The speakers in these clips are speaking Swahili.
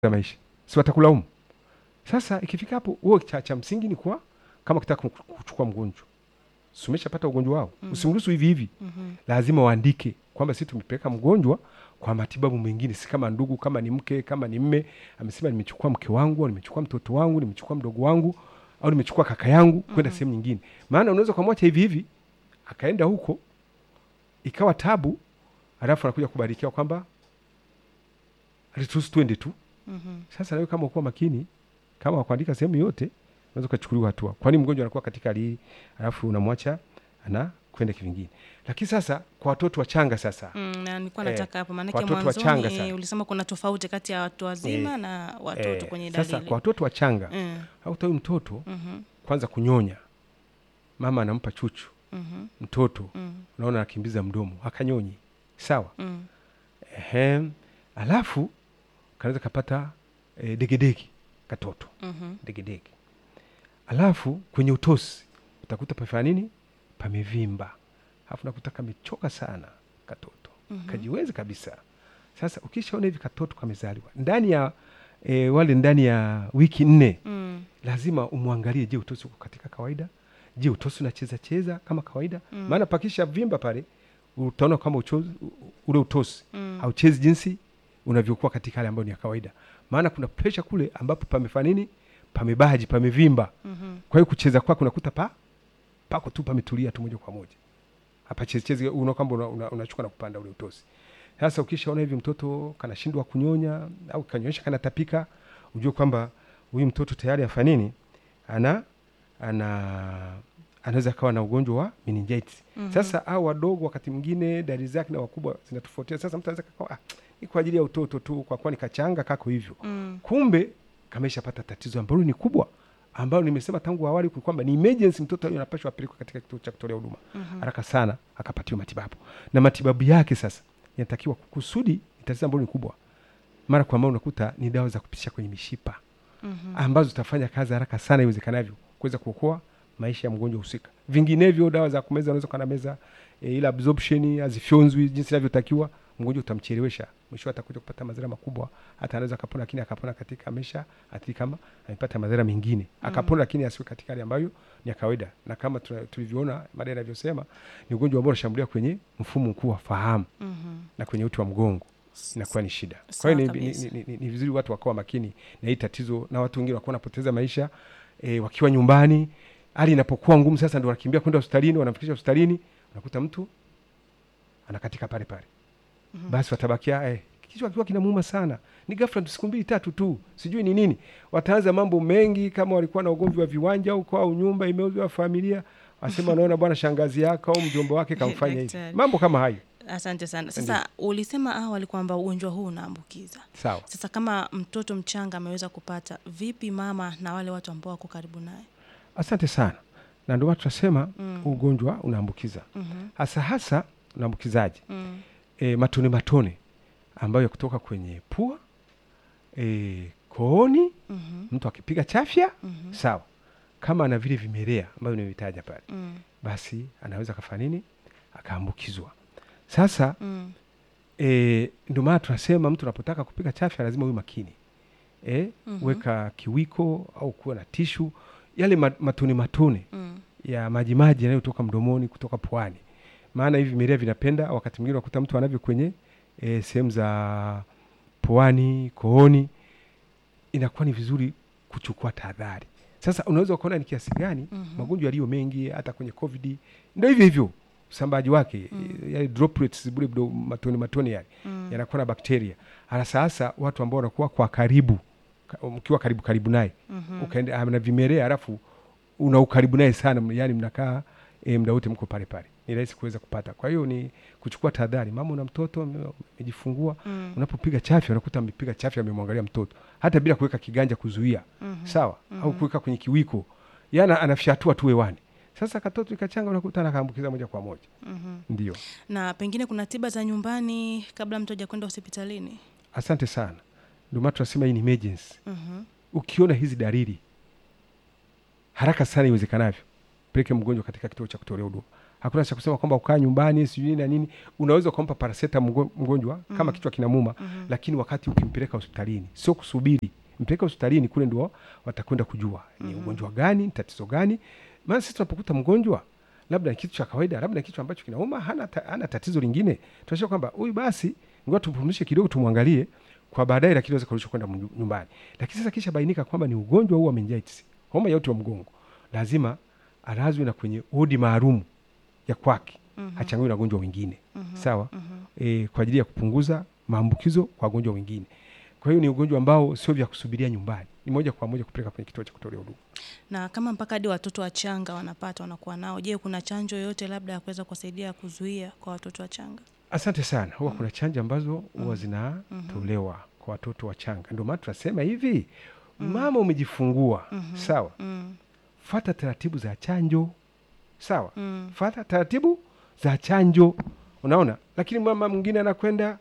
za maisha, si watakulaumu. Sasa ikifika hapo, wewe cha, cha msingi ni kuwa kama ukitaka kuchukua mgonjwa, si umeshapata ugonjwa wao, Mm. usimruhusu hivi hivi, Mhm. lazima waandike kwamba sisi tumepeleka mgonjwa kwa matibabu mengine, si kama ndugu, kama ni mke, kama ni mme, amesema nimechukua mke wangu, au nimechukua mtoto wangu, nimechukua mdogo wangu, au nimechukua kaka yangu kwenda Mhm. sehemu nyingine. Maana unaweza ukamwacha hivi hivi akaenda huko ikawa tabu, alafu anakuja kubarikiwa kwamba alituruhusu twende tu. Mhm. Sasa nawe kama ukuwa makini, kama wakuandika sehemu yote, unaweza ukachukuliwa hatua, kwani mgonjwa anakuwa katika hali hii, alafu unamwacha ana kwenda kivingine. Lakini sasa kwa watoto wachanga sasa Mm, na nilikuwa Eh, nataka hapo maanake watoto wachanga mwanzoni sana. eh, ulisema kuna tofauti kati ya watu wazima Eh, na watoto eh, kwenye sasa dalili kwa watoto wachanga Mm, au huyu mtoto mhm, kwanza kunyonya, mama anampa chuchu mhm, mtoto, mm, unaona anakimbiza mdomo akanyonyi, sawa mm, ehe. Alafu kanaweza kapata e, degedege katoto mhm, degedege. Alafu kwenye utosi utakuta pafanya nini, pamevimba, alafu nakuta kamechoka sana katoto mhm. kajiwezi kabisa. Sasa ukishaona hivi katoto kamezaliwa ndani ya e, wale ndani ya wiki nne Mm, lazima umwangalie, je, utosi uko katika kawaida? Je, utosi unacheza cheza kama kawaida? Mm. Maana pakisha vimba pale, utaona kama uchozi, ule utosi mm, hauchezi jinsi unavyokuwa katika hali ambayo ni ya kawaida. Maana kuna presha kule ambapo pamefanya nini, pamebaji, pamevimba. mhm, Kwa hiyo kucheza kwake unakuta pa pako tu pametulia tu moja kwa moja, hapa chezi chezi, unaona kwamba una- una- unachukua na kupanda ule utosi. Sasa ukishaona hivi mtoto kanashindwa kunyonya au kanyonyesha kanatapika, ujue kwamba huyu mtoto tayari afanya nini, ana ana anaweza kawa na ugonjwa wa meningitis. mhm. Sasa au wadogo wakati mwingine dalili zake na wakubwa zinatofautiana. Sasa mtu anaweza kakawa ah, ni kwa ajili ya utoto tu, kwa kuwa ni kachanga kako hivyo, Mm, kumbe kameshapata tatizo ambalo ni kubwa, ambalo nimesema tangu awali kwamba ni emergency. Mtoto huyo anapashwa apelekwe katika kituo cha kutolea huduma mhm, haraka sana, akapatiwa matibabu, na matibabu yake sasa yanatakiwa kusudi, ni tatizo ambalo ni kubwa, mara kwa mara unakuta ni dawa za kupitisha kwenye mishipa mhm. ambazo zitafanya kazi haraka sana iwezekanavyo kuweza kuokoa maisha ya mgonjwa husika. Vinginevyo dawa za kumeza unaweza kana meza e, ile absorption hazifyonzwi jinsi inavyotakiwa, mgonjwa utamchelewesha, mwisho atakuja kupata madhara makubwa. Hata anaweza akapona, lakini akapona katika amesha athiri kama amepata madhara mengine, akapona lakini asiwe katika hali ambayo ni ya kawaida. Na kama tuna- tulivyoona mada inavyosema, ni ugonjwa ambao unashambulia kwenye mfumo mkuu wa fahamu Mhm. na kwenye uti wa mgongo inakuwa ni shida. Kwa Sawa hiyo ni, ni, kabisa. ni, ni, ni vizuri watu wakawa makini na hii tatizo, na watu wengine wakuwa wanapoteza maisha e, wakiwa nyumbani. Hali inapokuwa ngumu, sasa ndio wanakimbia kwenda hospitalini, wanamfikisha hospitalini, unakuta mtu anakatika pale pale, Mhm. basi watabakia eh, kichwa kikiwa kinamuuma sana, ni ghafla tu, siku mbili tatu tu, sijui ni nini. Wataanza mambo mengi, kama walikuwa na ugomvi wa viwanja au kwa au nyumba imeuzwa familia, wasema wanaona bwana shangazi yake au mjomba wake kamfanya hivi, Daktari. mambo kama hayo. Asante sana. Sasa ulisema awali kwamba ugonjwa huu unaambukiza. Sawa. Sasa kama mtoto mchanga ameweza kupata, vipi mama na wale watu ambao wako karibu naye? Asante sana, na ndio watu tunasema Mm. ugonjwa unaambukiza Mhm, hasa hasa unaambukizaji mm, e, matone matone ambayo kutoka kwenye pua e, kooni, mhm, mtu akipiga chafya mhm, sawa, kama ana vile vimelea ambavyo nimevitaja pale, mm, basi anaweza kafanya nini, akaambukizwa. Sasa mm, e, ndio maana tunasema mtu unapotaka kupiga chafya lazima uwe makini e, Mhm. weka kiwiko au kuwa na tishu, yale ma- matone matone mm, ya majimaji yanayotoka mdomoni kutoka puani, maana hivi vimelea vinapenda. Wakati mwingine unakuta mtu anavyo kwenye e, sehemu za puani, kooni, inakuwa ni vizuri kuchukua tahadhari. Sasa unaweza ukaona ni kiasi gani Mhm. magonjwa yaliyo mengi, hata kwenye covid ndio hivyo hivyo usambaji wake Mm. e, yale droplets bure bdo- matone matone yale mm, yanakuwa na bakteria. Hasa hasa watu ambao wanakuwa kwa karibu, ka- mkiwa karibu karibu naye mhm, ukaenda ana vimelea alafu una ukaribu naye sana, yani mnakaa e, muda wote mko pale pale, ni rahisi kuweza kupata. Kwa hiyo ni kuchukua tahadhari. Mama una mtoto ame- amejifungua, mm, unapopiga chafya unakuta amepiga chafya, amemwangalia mtoto hata bila kuweka kiganja kuzuia, mhm, sawa au Mhm. kuweka kwenye kiwiko, yana anafyatua tu hewani. Sasa katoto ikachanga, unakuta anakaambukiza moja kwa moja. mhm. Ndio, Na pengine kuna tiba za nyumbani kabla mtu hajakwenda hospitalini? asante sana. Ndio maana tunasema hii ni emergency. Mhm, Ukiona hizi dalili haraka sana iwezekanavyo, peleke mgonjwa katika kituo cha kutolea huduma hakuna cha kusema kwamba ukaa nyumbani sijui na nini unaweza ukampa paraseta mgo- mgonjwa kama kichwa kinamuma lakini wakati ukimpeleka hospitalini sio kusubiri mpeleka hospitalini kule ndio watakwenda kujua ni ugonjwa gani ni tatizo gani maana sisi tunapokuta mgonjwa labda ni kitu cha kawaida labda ni kitu ambacho kinauma hana, ta, hana tatizo lingine tunasema kwamba huyu basi ngoja tumpumzishe kidogo tumwangalie kwa baadaye lakini aweza kurudishwa kwenda mnyu- nyumbani lakini sasa kisha bainika kwamba ni ugonjwa huu wa meningitis homa ya uti wa mgongo lazima alazwe na kwenye wodi maalum ya kwake mm-hmm. hachangiwe na wagonjwa wengine mm-hmm. sawa mm-hmm. e, kwa ajili ya kupunguza maambukizo kwa wagonjwa wengine kwa hiyo ni ugonjwa ambao sio vya kusubiria nyumbani ni moja kwa moja kupeleka kwenye kituo cha kutolea huduma na kama mpaka hadi watoto wachanga wanapata wanakuwa nao je kuna chanjo yoyote labda ya kuweza kuwasaidia kuzuia kwa watoto wachanga asante sana huwa kuna chanjo ambazo huwa zinatolewa kwa watoto wachanga ndio maana tunasema hivi mama umejifungua sawa mm. fata taratibu za chanjo sawa Mm. fata taratibu za chanjo unaona lakini mama mwingine anakwenda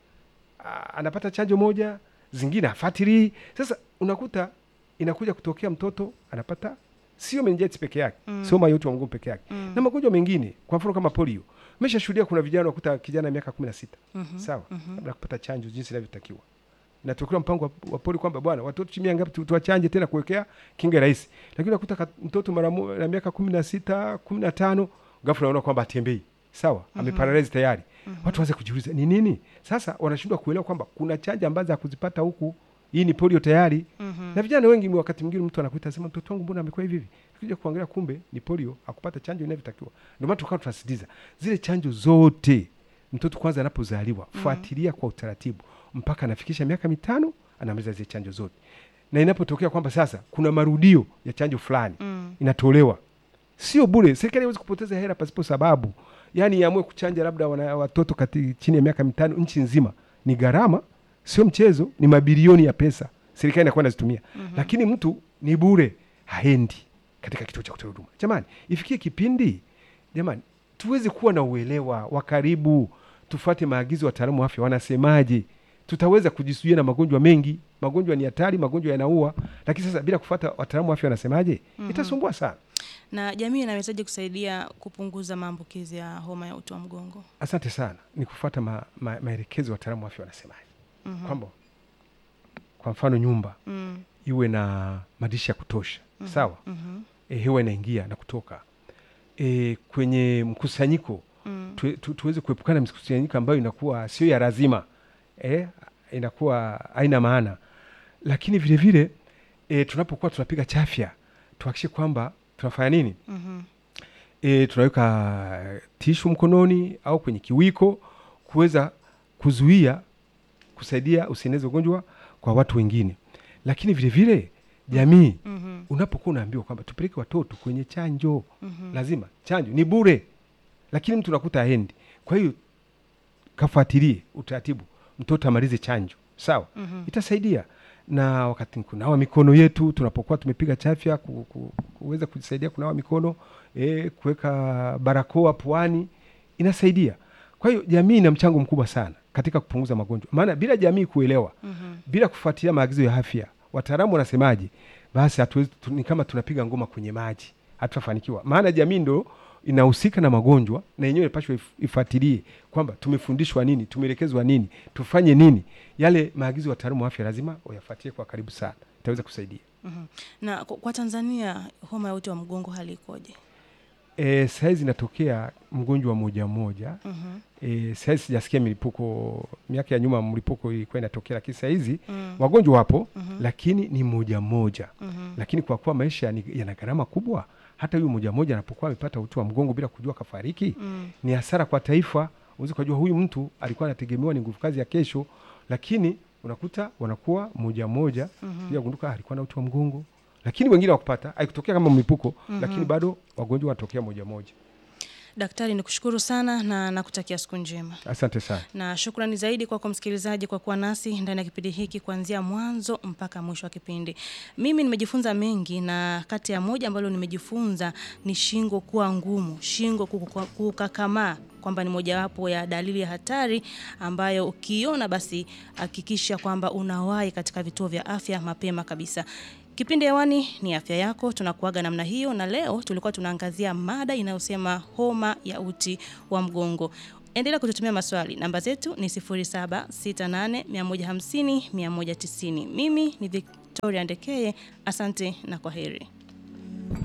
a- anapata chanjo moja zingine afatilii sasa unakuta inakuja kutokea mtoto anapata sio meningitis peke yake mm. sio mayoti wa mgongo peke yake mm. na magonjwa mengine kwa mfano kama polio umeshashuhudia kuna vijana wakuta kijana ya miaka kumi na sita Mhm. sawa labda kupata chanjo jinsi inavyotakiwa natokea mpango wa, wa poli kwamba bwana watoto chini ya ngapi tu- tuwachanje tena kuwekea kinga rahisi lakini unakuta ka- mtoto mara mo- na miaka kumi na sita kumi na tano ghafla unaona kwamba atembei sawa mm-hmm. ameparalize tayari mm-hmm. watu waanze kujiuliza ni nini sasa wanashindwa kuelewa kwamba kuna chanjo ambazo hakuzipata huku hii ni polio tayari Mhm. na vijana wengi wakati mwingine mtu anakuita asema mtoto wangu mbona amekuwa hivi hivi kuja kuangalia kumbe ni polio akupata chanjo inavyotakiwa ndio maana tukawa tunasisitiza zile chanjo zote mtoto kwanza anapozaliwa fuatilia kwa utaratibu mpaka anafikisha miaka mitano anamaliza zile chanjo zote na inapotokea kwamba sasa kuna marudio ya chanjo fulani Mm. inatolewa sio bure serikali haiwezi kupoteza hela pasipo sababu yaani iamue kuchanja labda wana, watoto kati, chini ya miaka mitano nchi nzima ni gharama sio mchezo ni mabilioni ya pesa serikali inakuwa inazitumia mm-hmm. lakini mtu ni bure haendi katika kituo cha kutoa huduma jamani ifikie kipindi jamani tuweze kuwa na uelewa wa karibu tufuate maagizo ya wataalamu wa afya wanasemaje tutaweza kujizuia na magonjwa mengi magonjwa ni hatari magonjwa yanaua lakini sasa bila kufuata wataalamu wa afya wanasemaje mm-hmm. itasumbua sana na jamii inawezaje kusaidia kupunguza maambukizi ya homa ya uti wa mgongo asante sana ni kufuata ma, ma, maelekezo ya wataalamu wa afya wanasemaje mm-hmm. kwamba kwa mfano nyumba mm. iwe na madirisha ya kutosha mm-hmm. sawa mm-hmm. e, hewa inaingia na kutoka e, kwenye mkusanyiko Mm. tu, tu, tuweze kuepukana na mkusanyiko ambayo inakuwa sio ya lazima e, inakuwa haina maana lakini vile vile e, tunapokuwa tunapiga chafya tuhakikishe kwamba tunafanya nini Mm-hmm. e, tunaweka tishu mkononi au kwenye kiwiko kuweza kuzuia kusaidia usieneze ugonjwa kwa watu wengine lakini vile vile jamii Mm-hmm. unapokuwa unaambiwa kwamba tupeleke watoto kwenye chanjo Mhm. lazima chanjo ni bure lakini mtu unakuta aendi kwa hiyo kafuatilie utaratibu mtoto amalize chanjo sawa Mhm. itasaidia na wakati kunawa mikono yetu tunapokuwa tumepiga chafya ku, ku, kuweza kujisaidia kunawa mikono e, kuweka barakoa puani inasaidia kwa hiyo jamii ina mchango mkubwa sana katika kupunguza magonjwa maana bila jamii kuelewa Mhm. bila kufuatilia maagizo ya afya wataalamu wanasemaje basi hatuwezi tu, ni kama tunapiga ngoma kwenye maji hatutafanikiwa maana jamii ndo inahusika na magonjwa na yenyewe inapashwa if- ifuatilie kwamba tumefundishwa nini tumeelekezwa nini tufanye nini yale maagizo ya wataalamu wa afya lazima wayafuatilie kwa karibu sana itaweza kusaidia Mhm. na kwa kwa tanzania homa ya uti wa mgongo hali ikoje e, sahizi inatokea mgonjwa moja moja Mhm. e, sahizi sijasikia milipuko miaka ya nyuma mlipuko ilikuwa inatokea lakini sahizi Mm. wagonjwa wapo Mhm. lakini ni moja moja Mhm. lakini kwa kuwa maisha ni- yana gharama kubwa hata huyu moja moja anapokuwa amepata uti wa mgongo bila kujua kafariki Mm. ni hasara kwa taifa uwezi ukajua huyu mtu alikuwa anategemewa ni nguvu kazi ya kesho lakini unakuta wanakuwa moja moja Mhm. pia gunduka alikuwa na uti wa mgongo lakini wengine wakupata haikutokea kama mlipuko Mhm. lakini bado wagonjwa wanatokea moja moja daktari nikushukuru sana na nakutakia siku njema asante sana na shukrani zaidi kwako msikilizaji kwa kuwa nasi ndani ya kipindi hiki kuanzia mwanzo mpaka mwisho wa kipindi mimi nimejifunza mengi na kati ya moja ambalo nimejifunza ni shingo kuwa ngumu shingo kukuka- kukakamaa kwamba ni mojawapo ya dalili ya hatari ambayo ukiona basi hakikisha kwamba unawahi katika vituo vya afya mapema kabisa. Kipindi hewani ni afya yako, tunakuaga namna hiyo, na leo tulikuwa tunaangazia mada inayosema homa ya uti wa mgongo. Endelea kututumia maswali. Namba zetu ni 0768150190. Mimi ni Victoria Ndekeye. Asante na kwa heri.